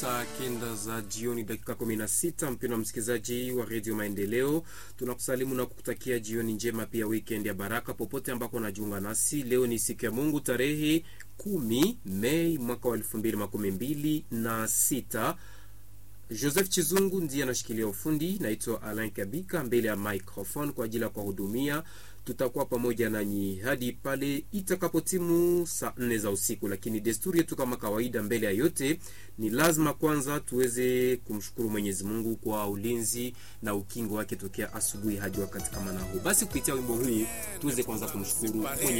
Saa kenda za jioni dakika 16, mpendwa msikilizaji wa redio Maendeleo, tunakusalimu na kukutakia jioni njema, pia weekend ya baraka popote ambako unajiunga nasi. Leo ni siku ya Mungu tarehe kumi Mei mwaka wa elfu mbili makumi mbili na sita. Joseph Chizungu ndiye anashikilia ufundi. Naitwa Alain Kabika mbele ya microphone kwa ajili ya kuwahudumia. Tutakuwa pamoja nanyi hadi pale itakapotimu saa nne za usiku, lakini desturi yetu kama kawaida, mbele ya yote ni lazima kwanza tuweze kumshukuru Mwenyezi Mungu kwa ulinzi na ukingo wake tokea asubuhi hadi wakati kama na huu. Basi kupitia wimbo huu tuweze kwanza kumshukuru Mwenyezi